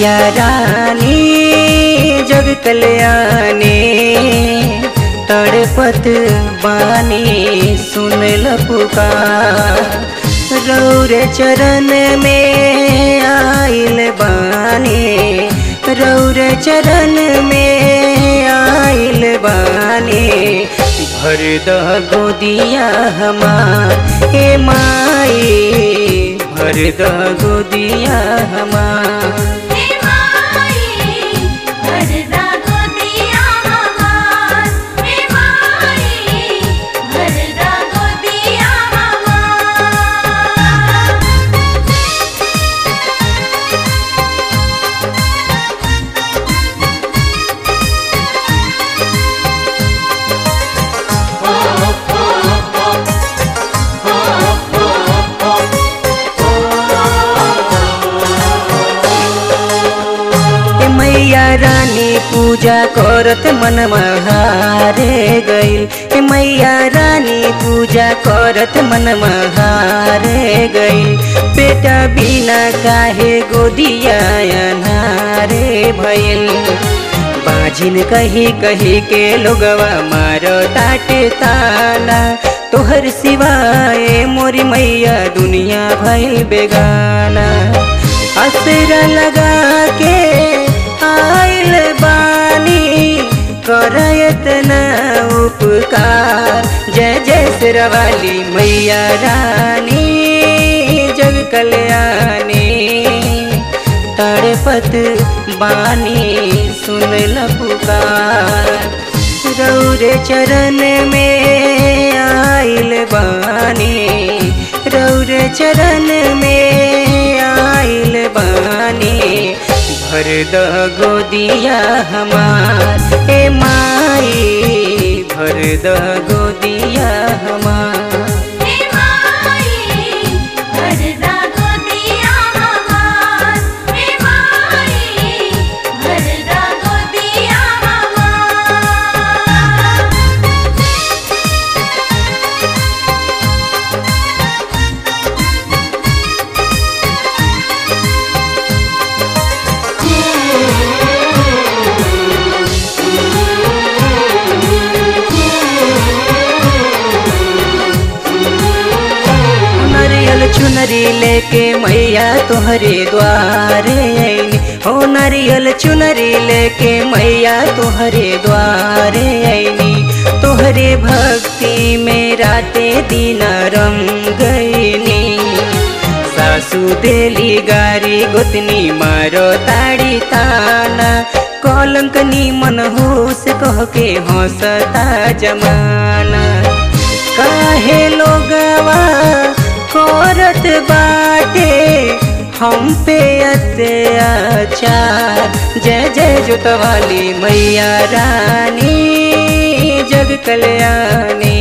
मैया रानी जग कल्याणी तड़पत बानी सुनल पुकार रौरे चरण में आइल बानी रौरे चरण में आइल बानी भर द गोदिया हमार हे माई भर द गोदिया हमार हे माई भरदा गोदिया हमार हे माई भरदा गोदिया हमार ए मैया रानी पूजा करत मन हारे गइल ए मैया रानी पूजा करत मन हारे गइल बेटा बिना काहे गोदिया अनारे भइल बाजिन कही कही के लोगवा मारो ताटे ताना तोहर सिवाय मोरी मैया दुनिया भइल बेगाना असरा लगा के आइल बानी करयत न उपकार जय जय सिरवाली मैया रानी जग कल्याणी तड़पत बानी सुनल पुकार रौरे चरण में आइल बानी रौरे चरण में आइल बानी भर द गोदिया हमार ए माई भर द गोदिया हमार हे माई भरदा गोदिया हमार हे माई भरदा गोदिया हमार नरियल चुनरी लेके मैया तोहरे द्वारे आईनी हो नरियल चुनरी लेके मैया तोहरे द्वारे आईनी तोहरे भक्ति में राते दिन रम गईनी सासू देली गारी गोतनी मारो ताड़ी ताना कलंक मन होश कह के हंसता जमाना काहे लोगवा करत बाटे हम पे अत्याचार जय जय जोतवाली मैया रानी जग कल्याणी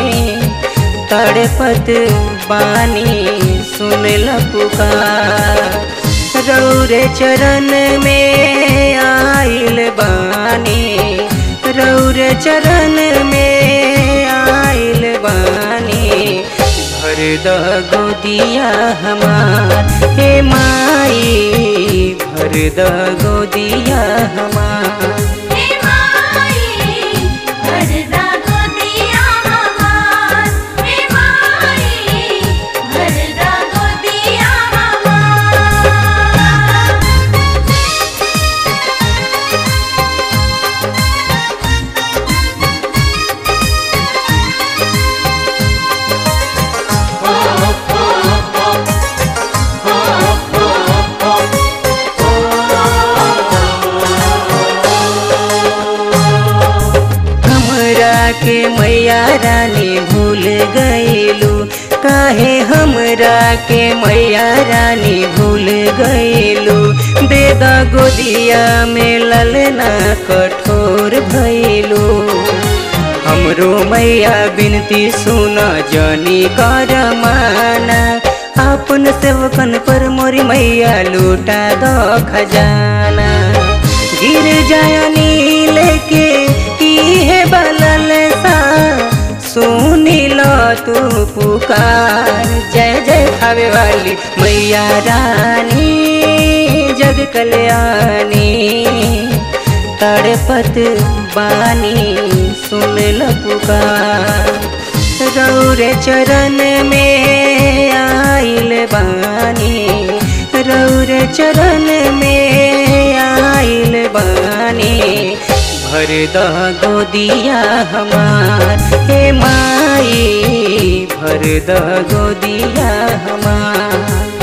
तड़पत बानी सुनल पुकार रौरे चरण में आइल बानी रौरे चरण में आइल बानी भर द गोदिया हमार हे माई भर द गोदिया हमार हे माई भरदा गोदिया हमार हे माई भरदा गोदिया हमार हमरा के मैया रानी भूल गईलू काहे हमरा के मैया रानी भूल गईलू बेदा गोदिया में ललना कठोर भइलू हमरो मैया बिनती सुन जनी कर माना अपन सेवकन पर मोरी मैया लूटा दो खजाना गिर जायनी लेके इहे बलल सा सुनी लो तू पुकार जय जय खावे वाली मैया रानी जग कल्याणी तड़पत बानी सुन ल पुकार रौरे चरण में आइल बानी रौरे चरण में आइल बानी भर द गोदिया हमार हे माई भर द गोदिया हमार